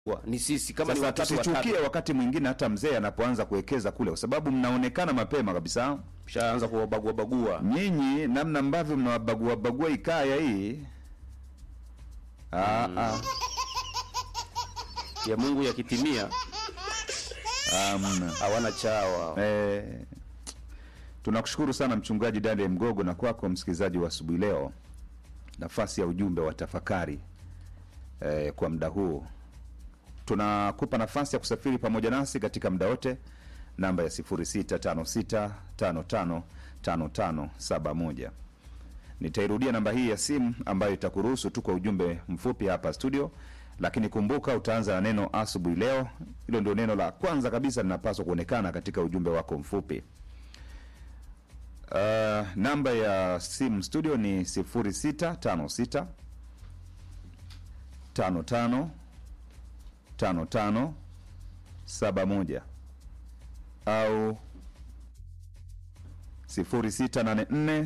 Wa- ni sisi kama ni Sasa watatu watatu tusichukie wakati mwingine hata mzee anapoanza kuwekeza kule, kwa sababu mnaonekana mapema kabisa shaanza kuwabagua bagua nyinyi, namna ambavyo mnawabagua bagua ikaya hii ah, ah, ya Mungu yakitimia amna. hawana chawa. Eh, tunakushukuru sana mchungaji Daniel Mgogo na kwako msikilizaji wa asubuhi leo, nafasi ya ujumbe wa tafakari eh, kwa muda huu tunakupa nafasi ya kusafiri pamoja nasi katika muda wote, namba ya 0656555571. Nitairudia namba hii ya simu ambayo itakuruhusu tu kwa ujumbe mfupi hapa studio, lakini kumbuka utaanza na neno asubuhi leo. Hilo ndio neno la kwanza kabisa linapaswa kuonekana katika ujumbe wako mfupi. Uh, namba ya simu studio ni 0656 55 55 71 au 0684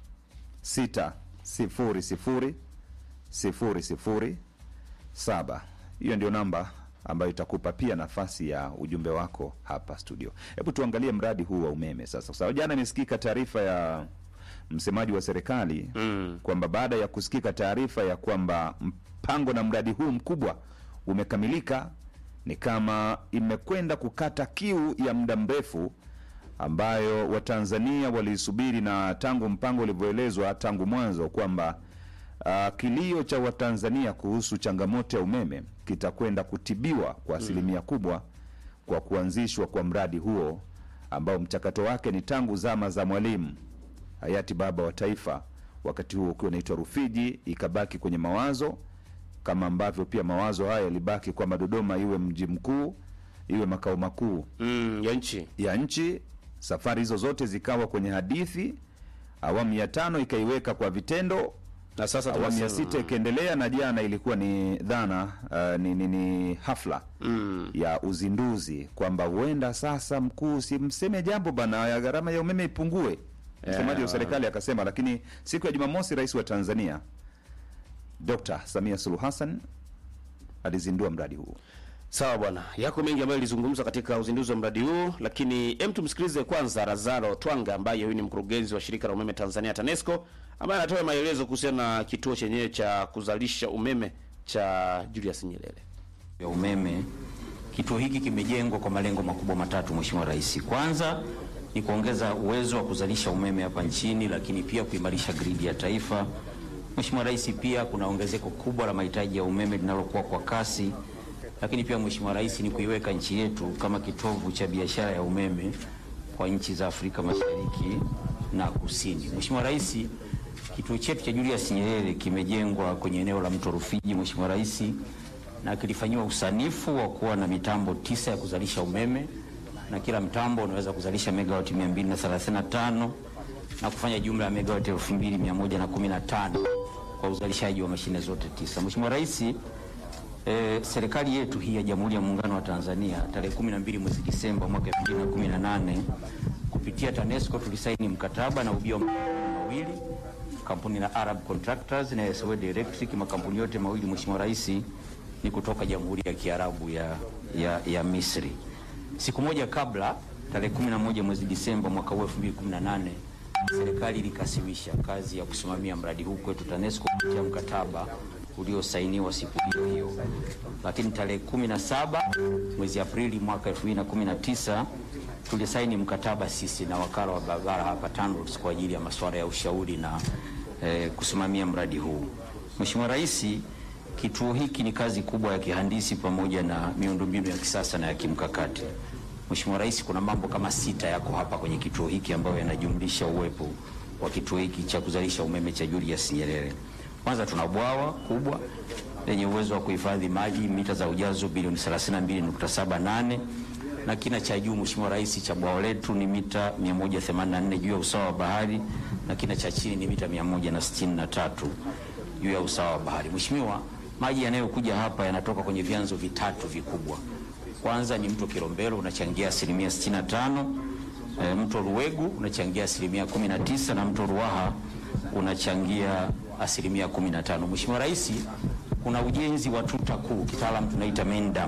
6 0 0 0 0 7. Hiyo ndio namba ambayo itakupa pia nafasi ya ujumbe wako hapa studio. Hebu tuangalie mradi huu wa umeme sasa, kwa sababu jana imesikika taarifa ya msemaji wa serikali Mm. kwamba baada ya kusikika taarifa ya kwamba mpango na mradi huu mkubwa umekamilika, ni kama imekwenda kukata kiu ya muda mrefu ambayo Watanzania waliisubiri, na tangu mpango ulivyoelezwa tangu mwanzo kwamba uh, kilio cha Watanzania kuhusu changamoto ya umeme kitakwenda kutibiwa kwa asilimia kubwa kwa kuanzishwa kwa mradi huo ambao mchakato wake ni tangu zama za Mwalimu hayati baba wa taifa, wakati huo ukiwa unaitwa Rufiji, ikabaki kwenye mawazo kama ambavyo pia mawazo haya yalibaki kwamba Dodoma iwe mji mkuu, iwe makao makuu Mm, ya nchi ya nchi. Safari hizo zote zikawa kwenye hadithi. Awamu ya tano ikaiweka kwa vitendo, na sasa awamu ya tunasema- sita ikaendelea, na jana ilikuwa ni dhana uh, ni, ni, ni hafla mm. ya uzinduzi kwamba huenda sasa mkuu simseme jambo bana ya gharama ya umeme ipungue. Msemaji wa serikali akasema, lakini siku ya Jumamosi rais wa Tanzania Dr. Samia Suluhu Hassan alizindua mradi huu. Sawa bwana, yako mengi ambayo ilizungumzwa katika uzinduzi wa mradi huu, lakini hem, tumsikilize kwanza Razaro Twanga ambaye huyu ni mkurugenzi wa shirika la umeme Tanzania TANESCO, ambaye anatoa maelezo kuhusiana na kituo chenyewe cha kuzalisha umeme cha Julius Nyerere. ya umeme. Kituo hiki kimejengwa kwa malengo makubwa matatu, Mheshimiwa Rais. Kwanza ni kuongeza uwezo wa kuzalisha umeme hapa nchini, lakini pia kuimarisha gridi ya taifa. Mheshimiwa Rais, pia kuna ongezeko kubwa la mahitaji ya umeme linalokuwa kwa kasi, lakini pia Mheshimiwa Rais, ni kuiweka nchi yetu kama kitovu cha biashara ya umeme kwa nchi za Afrika Mashariki na Kusini. Mheshimiwa Rais, kituo chetu cha Julius Nyerere kimejengwa kwenye eneo la mto Rufiji, Mheshimiwa Rais, na kilifanyiwa usanifu wa kuwa na mitambo tisa ya kuzalisha umeme na kila mtambo unaweza kuzalisha megawati 235 na kufanya jumla ya megawati 2115 kwa uzalishaji wa mashine zote tisa. Mheshimiwa Rais, eh, serikali yetu hii ya Jamhuri ya Muungano wa Tanzania tarehe 12 mwezi Disemba mwaka 2018 kupitia TANESCO tulisaini mkataba na ubia wa mawili kampuni la Arab Contractors na Swed Electric. Makampuni yote mawili Mheshimiwa Rais ni kutoka Jamhuri ya Kiarabu ya, ya, ya Misri. Siku moja kabla, tarehe 11 mwezi Disemba mwaka huu 2018, serikali ilikasimisha kazi ya kusimamia mradi huu kwetu TANESCO kupitia mkataba uliosainiwa siku hiyo hiyo, lakini tarehe 17 mwezi Aprili mwaka 2019 tulisaini mkataba sisi na wakala wa barabara hapa TANROADS kwa ajili ya masuala ya ushauri na eh, kusimamia mradi huu. Mheshimiwa Rais, kituo hiki ni kazi kubwa ya kihandisi pamoja na miundombinu ya kisasa na ya kimkakati. Mheshimiwa Rais, kuna mambo kama sita yako hapa kwenye kituo hiki ambayo yanajumlisha uwepo wa kituo hiki cha kuzalisha umeme cha Julius Nyerere. Kwanza tuna bwawa kubwa lenye uwezo wa kuhifadhi maji mita za ujazo bilioni 32.78 na kina cha juu Mheshimiwa Rais cha bwawa letu ni mita 184 juu ya usawa wa bahari na kina cha chini ni mita 163 juu ya usawa wa bahari. Mheshimiwa, maji yanayokuja hapa yanatoka kwenye vyanzo vitatu vikubwa. Kwanza ni mto Kilombero unachangia asilimia 65, e, mto Ruwegu unachangia asilimia 19 na mto Ruaha unachangia asilimia 15. Mheshimiwa Rais, kuna ujenzi wa tuta kuu, kitaalam tunaita main dam